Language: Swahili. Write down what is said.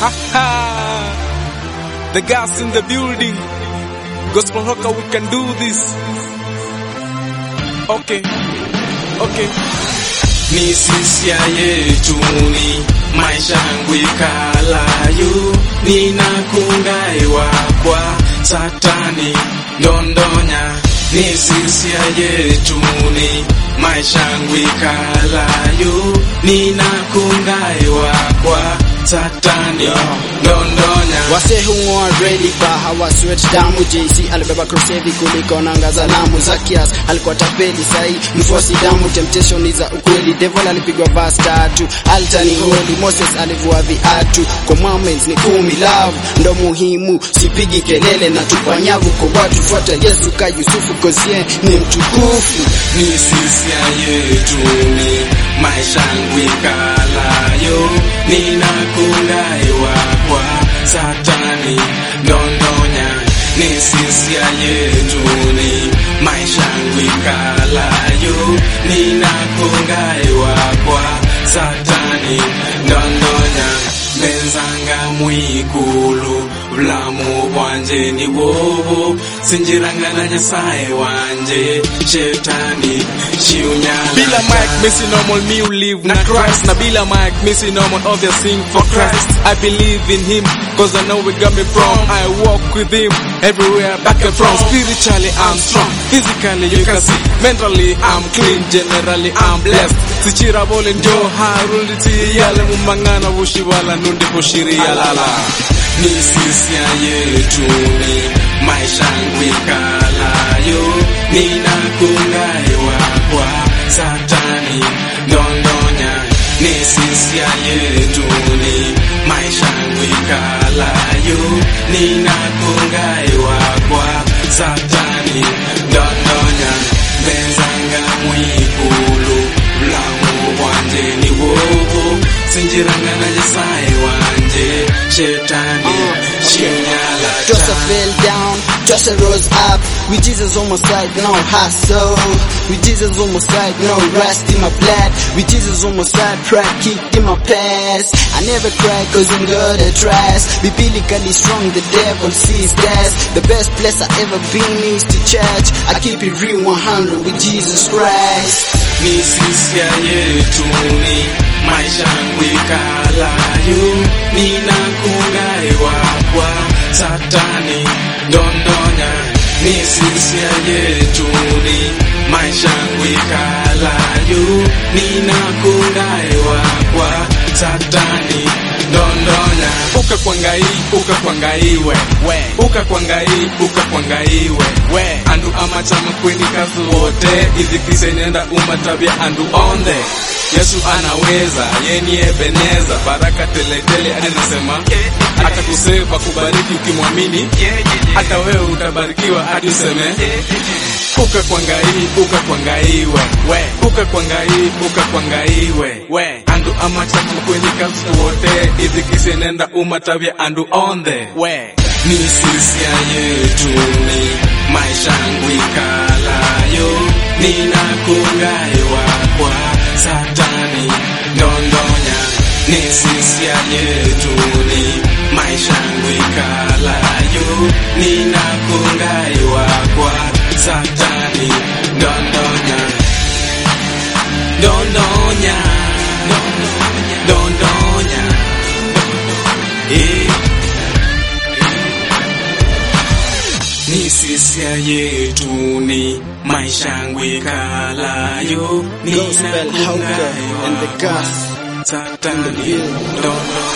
The gas in the building. Gospel Rocker, we can do this. Okay. Okay. ni sisia yetuni maisha yangu ikalayo ninakungai wakwa satani ndondonya ni sisia yetuni maisha yangu ikalayo ninakungai wakwa satani ndondonya Wase hung'oa reli ba hawa sweat damu JC alibeba crusade kuliko nanga za lamu Zakias alikuwa tapeli sahi mfuasi damu temptation ni za ukweli devil alipigwa verse tatu altar ni holy Moses alivua viatu commandments ni kumi love ndo muhimu sipigi kelele na tupa nyavu kwa watu fuata Yesu ka Yusufu kozie ni mtukufu ni sisia yetuni maisha yangu ikalayo ninakungai wakwa satani ndondonya ni sisia yetuni maisha yangu ikalayo ninakungai wakwa satani ndondonya benzanga mwikulu bulamu bwanje ni bwobo sinjiranga na nyasaye wanje shetani chiunyala Bila mic, missing normal, me who live na Christ. Na bila mic, missing normal, obvious sing for Christ. I believe in Him, cause I know where got me from. I walk with Him everywhere, back and from. Spiritually, I'm strong. Physically, you can see. Mentally, I'm clean. Generally, I'm blessed. Sichira bole ndio haruliti yale mumangana wushibala nundi kushiria lala. ni sisia yetuni maisha yangu ikalayo ninakungai wakwa satani ndondonya ni sisia yetuni maisha yangu ikalayo ninakungai wakwa satani ndondonya benzanga mwikulu bulamu bwanje ni bwobo sinjiranga na nyasaye wanje shetani chinyala Joseph fell down, Joseph rose up. With Jesus on my side, no hustle. With Jesus on my side, no rust in my blood. With Jesus on my side, pride kicked in my past. I never cry cause I'm God I trust. Biblically strong, the devil sees that. The best place I ever been is to church. I keep it real 100 with Jesus Christ. ni sisia yetuni maisha yangu ikalayo ninakungai wakwa satani ndondonya ni sisia yetuni maisha yangu ikalayo ninakungai wakwa satani ndondonya ukakwangai ukakwangaiwe we ukakwangai ukakwangaiwe we andu amachama kweni kazi wote idhikise nenda umatabia andu onde yesu anaweza yeni ebeneza baraka teletele anasema atakuseva kubariki ukimwamini hata wewe utabarikiwa hadi useme ukakwangai ukakwangaiwe we ukakwangai ukakwangaiwe we andu amachama kweni kazi wote idhikise nenda umatabia andu onde we ni sisia yetuni maisha yangu ikalayo ninakungai wakwa satani ndondonya ni sisia yetuni maisha yangu ikalayo ninakungai wakwa satani ndondonya ndondonya ndondonya eh ni sisia yetuni maisha yangu ikalayo Gospel Hauker and the gas satani ndono